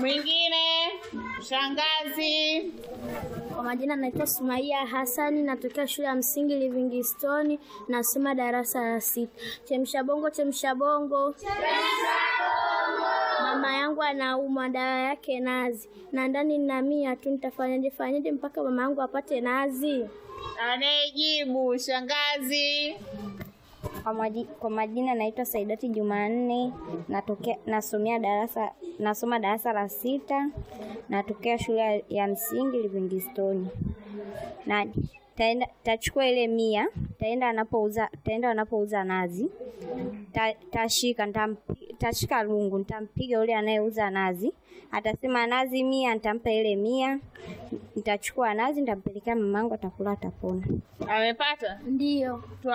Mwingine shangazi. Kwa majina naitwa Sumaia Hasani, natokea shule ya msingi Livingstone, nasoma darasa la sita. Chemsha bongo, chemsha bongo. Mama yangu anaumwa, dawa yake nazi, na ndani nina mia tu. Nitafanyaje fanyaje mpaka mama yangu apate nazi? Anayejibu shangazi. Kwa, maji, kwa majina naitwa Saidati Jumanne, natokea nasomea darasa nasoma darasa la sita, natokea shule ya msingi Livingstone. Na taenda tachukua ile mia, taenda anapouza taenda anapouza nazi. Ta, tashika nitampi- tashika lungu, nitampiga yule anayeuza nazi. Atasema nazi mia, nitampa ile mia. Nitachukua nazi, nitampelekea mamangu, atakula, atapona. Amepata? Ndiyo.